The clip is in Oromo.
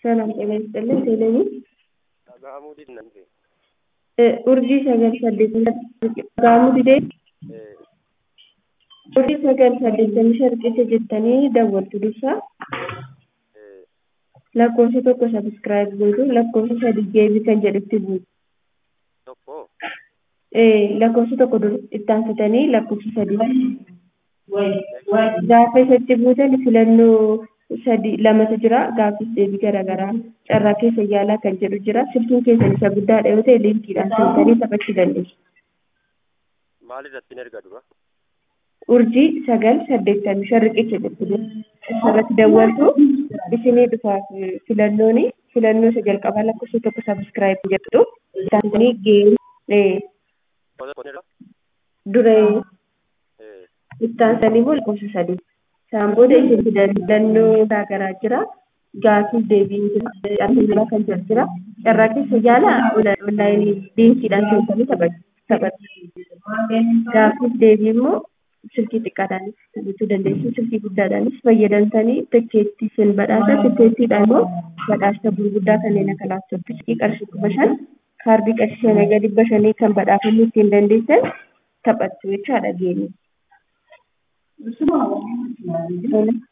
ሰላም ጤና ይስጥልን ቴሌቪ Dhagahamuu dinnan urjii sagal saddeettamii dhagahamuu didee urjii sagal saddeettamii sharqisa jettanii daawwattu dursa lakkoofsa tokko sabiskiraayib gootu lakkoofsa sadi geebii kan jedhutti buutu tokko lakkoofsa tokko dur ittaansitanii lakkoofsa sadii gaafa isatti buutan filannoo sadi lamatu jira gaafis deebii garaagaraa carraa keessa yaalaa kan jedhu jira silkiin keessan isa guddaadha yoo ta'e liinkiidhaan seentanii taphachuu dandeessu. maal irratti hin erga dura urjii sagal saddeettamii shan riqicha jettu irratti daawwattu isinii dhufaaf filannoon filannoo isa jalqabaa lakkoofsa tokko sabiskiraayib jedhu ittaansitanii geebii Qola kun irra duree ittaansanii moo lakkoofsa sadii isaan booda isin filannoo garaagaraa jira gaafii deebiin jira kan jedhu jira carraa keessa yaala onlaayinii liinkiidhaan seentanii taphatu gaafiif deebii immoo silkii xiqqaadhaanis taphachuu dandeessu silkii guddaadhaanis fayyadamtanii tikkeettii sin badhaasa tikkeettiidhaan immoo badhaasa gurguddaa kanneen akka laaptooppii qarshii kuma shan kaardii qarshii shanii gadi dhibba shanii kan badhaafamuu ittiin dandeessan taphattu jechaadha geemii.